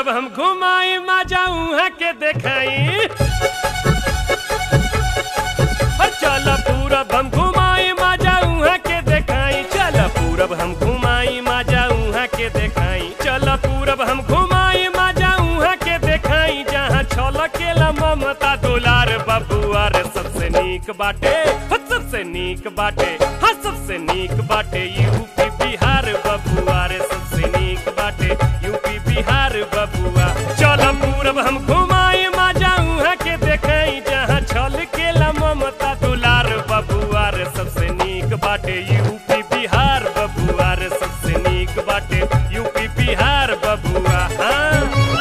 पूरब हम घुमाई मा जाऊँ के देखाई चल पूरब हम घुमाई मा जाऊँ के देखाई चल पूरब हम घुमाई मा जाऊँ के देखाई चल पूरब हम घुमाई मा जाऊँ के देखाई जहाँ छल केला ममता दुलार बबुआ रे सबसे नीक बाटे हो सबसे नीक बाटे हाँ सबसे नीक बाटे यूपी बिहार बबुआ रे सबसे नीक बाटे यूपी बिहार बबुआ चल पूरब हम घुमाई मा जाऊँ के देखाई जहाँ छल केला ममता दुलार बबुआ रे सबसे नीक बाटे यूपी बिहार बबुआ रे सबसे नीक बाटे यूपी बिहार बबुआ हाँ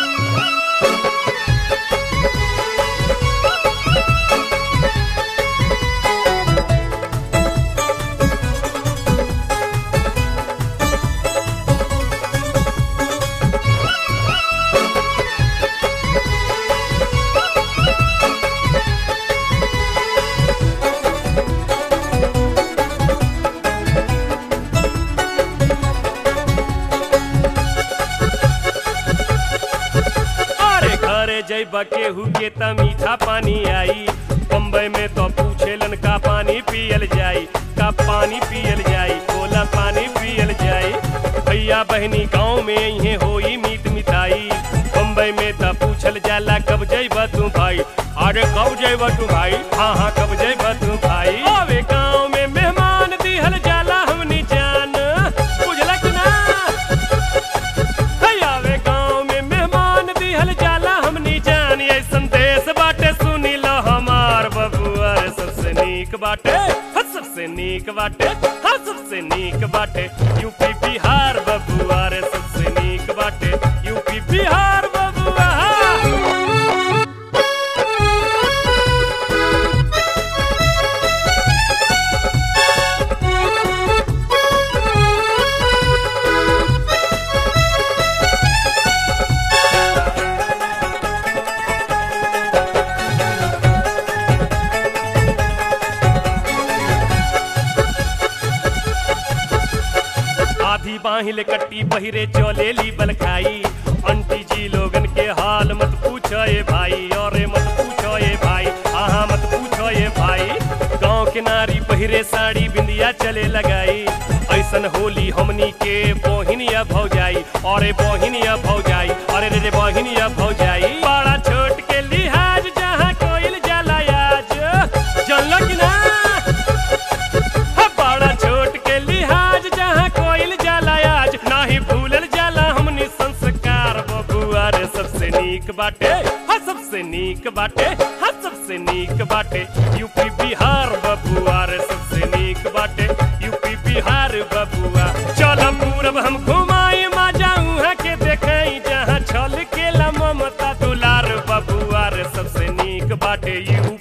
अरे घरे जैब केहू के त मीठा पानी आई बम्बई में तो पूछेलन का पानी पियल जाई का पानी पियल जाई कोला पानी पियल जाई भैया बहनी गांव में इहे होई मीत मिठाई बम्बई में त पूछल जाला कब जैब तू भाई अरे कब जैब तू भाई हाँ हाँ कब जैब तू भाई अबे गांव में मेहमान दिहल जाला हमनी जान बुझलक ना आवे गाँव में मेहमान दिहल जाला हमनी जान ऐसन देश बाटे सुनी लो हमार बबुआ रे सबसे नीक बाटे हाँ सबसे नीक बाटे हाँ सबसे नीक बाटे यूपी बिहार बबुआ रे सबसे नीक बाटे यूपी बिहार बबुआ आधी बाहिल कट्टी पहिरे चलेली बलखाई अंटी जी लोगन के हाल मत पूछो ये भाई और मत पूछो ये भाई आहा मत पूछो ये भाई गांव के नारी पहिरे साड़ी बिंदिया चले लगाई ऐसन होली हमनी के बोहिनिया भौजाई अरे बोहिनिया भौजाई अरे रे रे बोहिनिया भौजाई बड़ा छोट के लिहाज जहाँ कोइल जाला आज जानलो कि ना बड़ा छोट के लिहाज जहाँ कोइल जाला आज नाही भूलल जाला हमनी संस्कार बबुआ रे सबसे नीक बाटे हाँ सबसे नीक बाटे हाँ सबसे नीक बाटे यूपी बिहार बबुआ रे सबसे नीक बाटे यूपी बिहार बबुआ चल पूरब हम घुमाई मा जाऊँ के देखाई जहाँ छल केला ममता दुलार बबुआ रे सबसे नीक बाटे यू